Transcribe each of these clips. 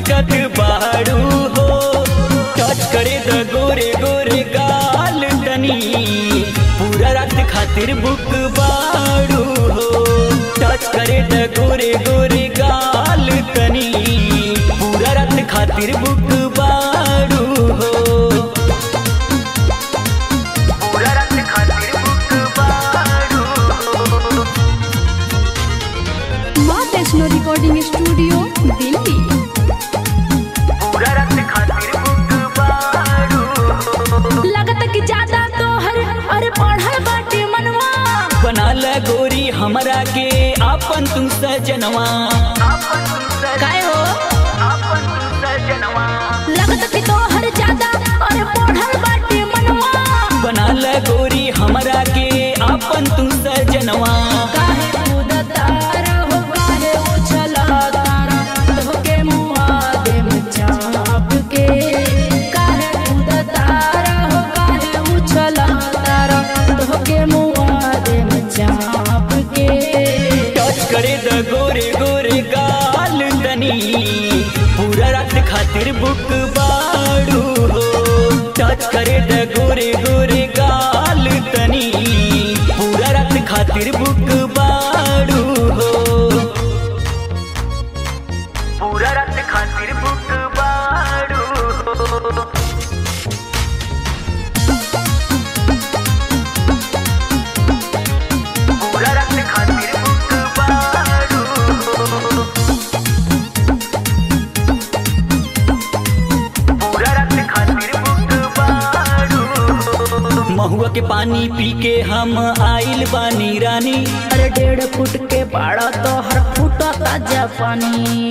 पिटत बाड़ू हो टच करे द गोरे गोरे गाल तनी पूरा रात खातिर बुक बाड़ू हो टच करे द गोरे गोरे गाल तनी पूरा रात खातिर बुक बाड़ू हो पूरा रात खातिर बुक बाड़ू हो माँ वैष्णो रिकॉर्डिंग स्टूडियो दिल्ली पूरा रात खातिर बुक बाड़ू हो लगता कि ज्यादा तो हर अरे पढ़ल बाटे मनवा बना ल गोरी हमरा के आपन तू सजनवा काय हो आपन तू सजनवा लगता कि तो हर ज्यादा अरे पढ़ल बाटे मनवा बना ल गोरी हमरा के आपन तू सजनवा काहे कूदता रहो काहे उछला तारा धोके मुआ दे मचाप के काहे कूदता रहो काहे उछला तारा धोके मुआ दे मचाप के टच करे द गोरे गोरे गाल तनी पूरा रात खातिर बुक बाड़ू हो टच करे द गोरे गोरे गाल तनी पूरा रात खातिर बुक बाड़ू हो पूरा रात खातिर बुक बाड़ू हो पूरा रात खातिर बुक बाड़ू हो पूरा रात खातिर बुक बाड़ू हो महुआ के पानी पी के हम आइल बानी रानी अरे डेढ़ फुट के बाड़ा तो हर फुटा ताजा पानी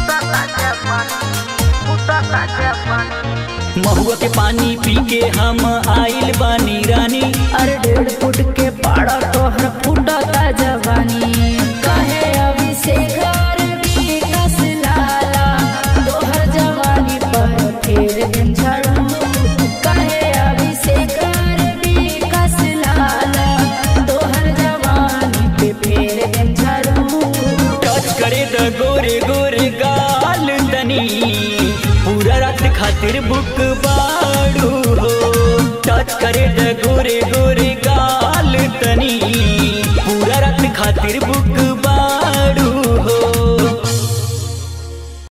महुआ के पानी पी के हम आइल बानी रानी अरे डेढ़ फुट के बाड़ा तो हर फुटा ताजा पानी कहे अभिषेक और विकास लाला तोहर जवानी पर फेर दिन झड़ू कहे अभिषेक और विकास लाला तोहर जवानी पे फेर दिन झड़ू टच करे द गोरे गोरे गाल तनी पूरा रात खातिर बुक बाड़ू हो टच करे द गोरे गोरे गाल तनी पूरा रात खातिर बुक